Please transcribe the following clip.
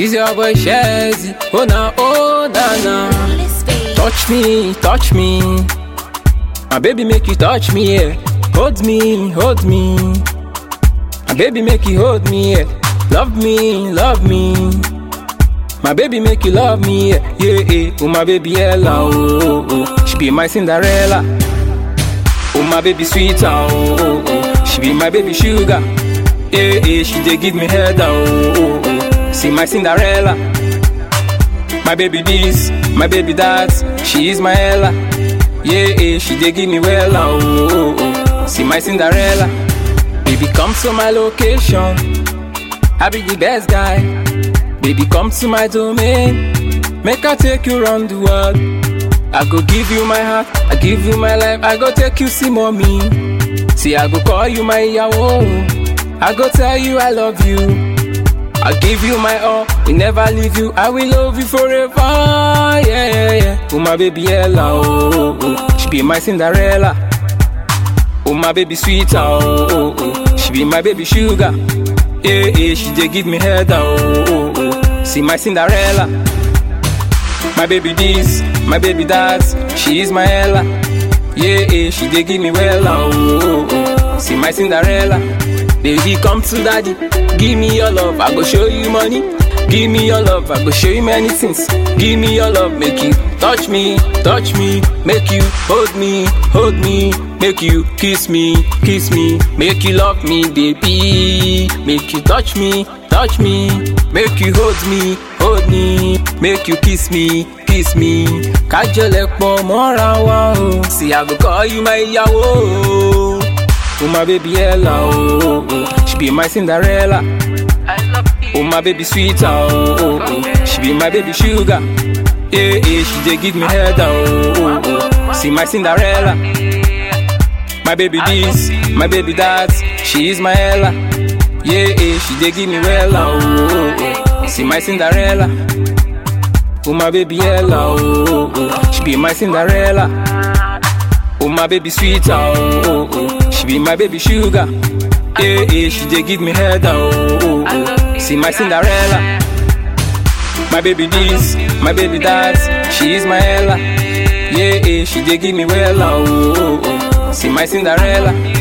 Is your boy Shazzy? Oh na, oh na na. Touch me, touch me. My baby make you touch me, yeah. Hold me, hold me. My baby make you hold me, yeah. Love me, love me. My baby make you love me, yeah, yeah, yeah. Oh my baby Ella, oh, oh, oh. She be my Cinderella. Oh my baby sweet, oh, oh, oh. She be my baby sugar. Yeah, yeah. She dey give me head, oh, oh, oh. See my Cinderella. My baby this, my baby that. She is my Ella. Yeah, yeah. She dey give me well, oh, oh, oh. See my Cinderella. Baby come to my location. I be the best guy. Baby, come to my domain. Make I take you round the world. I go give you my heart, I give you my life. I go take you see mommy. See, I go call you my yawo. I go tell you I love you. I give you my all, we never leave you. I will love you forever. Yeah, yeah, yeah. Oh my baby Ella, oh, oh, oh. she be my Cinderella. Oh my baby sweet, oh, oh, oh. she be my baby sugar. Yeah, yeah, she dey give me head, oh, oh, oh. See my Cinderella. My baby this, my baby that. She is my Ella. Yeah, yeah, she dey give me well, oh, oh, oh. See my Cinderella. Baby, come to daddy. Give me your love, I go show you money. Give me your love, I go show you many things. Give me your love, make you touch me, touch me, make you hold me, hold me, make you kiss me, kiss me, make you love me, baby. Make you touch me, touch me, make you hold me, hold me, make you kiss me, kiss me. Kájọlẹ̀ pọ̀ mọ́ra wa o. See, I go call you my ìyàwó. Oh my baby Ella, oh, oh, oh. she be my Cinderella. Oh my baby sweet, oh, oh, oh. she be my baby sugar. Yeah, yeah, she dey give me head, oh, oh, oh. See my Cinderella. My baby this, my baby that, she is my Ella. Yeah, yeah, she dey give me well, oh, oh, oh. See my Cinderella. Oh my baby Ella, oh, oh, oh. she be my Cinderella. Oh my baby sweet, oh, oh, oh. she be my baby sugar. Yeah, yeah, she dey give me head, oh, oh, oh. See my Cinderella. My baby this, my baby that, she is my Ella. Yeah, yeah, she dey give me well, oh, oh, oh. See my Cinderella.